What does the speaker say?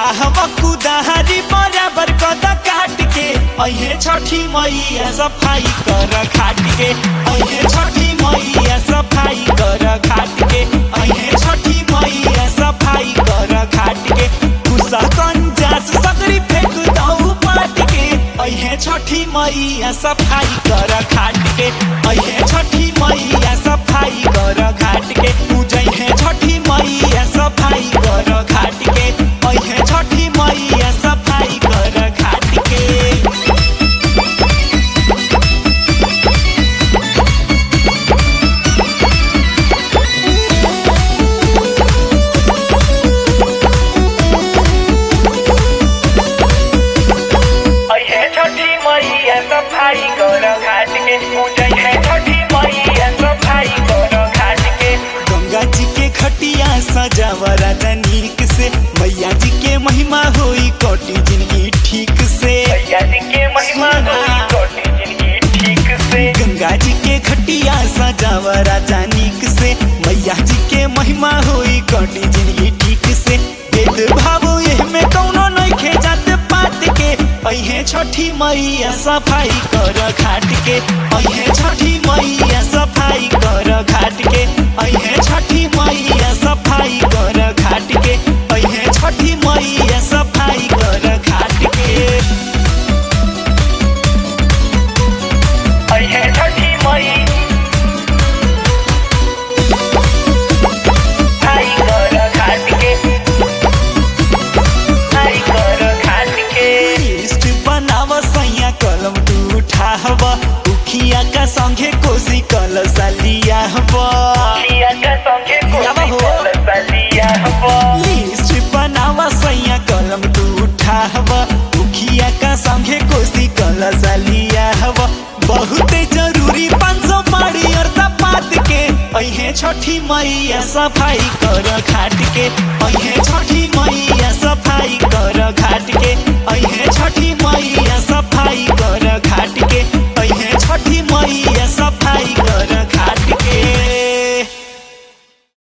उठाव कुदारी बराबर कद काट के अहे छठी मैया सफाई कर खाट के अहे छठी मैया सफाई कर खाट के अहे छठी मैया सफाई कर खाट के गुस्सा कंजास सकरी फेंक दऊ पाट के अहे छठी मैया सफाई कर खाट के अहे छठी मैया सफाई कर घाट के पूजै है छठी मैया सफाई कर घाट के अहे छठी मैया सफाई कर घाट के अहे छठी मैया सफाई कर घाट के पूजै है छठी मैया सफाई कर घाट के गंगा जी के खटिया सजावा राजा नीक से मैया जी के महिमा होई कोटि जिंदगी ठीक से मैया जी के महिमा होई कोटि जिंदगी ठीक से गंगा जी के खटिया सजावा राजा नीक से मैया जी के महिमा होई कोटि जिंदगी ठीक से भेद भाव एह में कौनो नइखे जात पात के अहे छठी मैया सफाई कर घाट के अहे छठी मैया सफाई कर घाट के अहे छठी मैया सफाई कर घाट के अहे छठी मैया सफाई कर घाट के अहे छठी मई आई कर घाट के आई कर घाट के लिस्ट बनाव सैया कलम तू उठाव उखिया का संगे कोसी कल सलिया लिया का संगे यावा हो। कोसी बलिया हो लिस्ट बनाव सैया कलम तू उठाव उखिया का संगे कोसी कल सलिया बहुत जरूरी पाँच सौ पाड़ी और पात के अहे छठी मैया सफाई कर घाट के अहे छठी मैया सफाई कर घाट के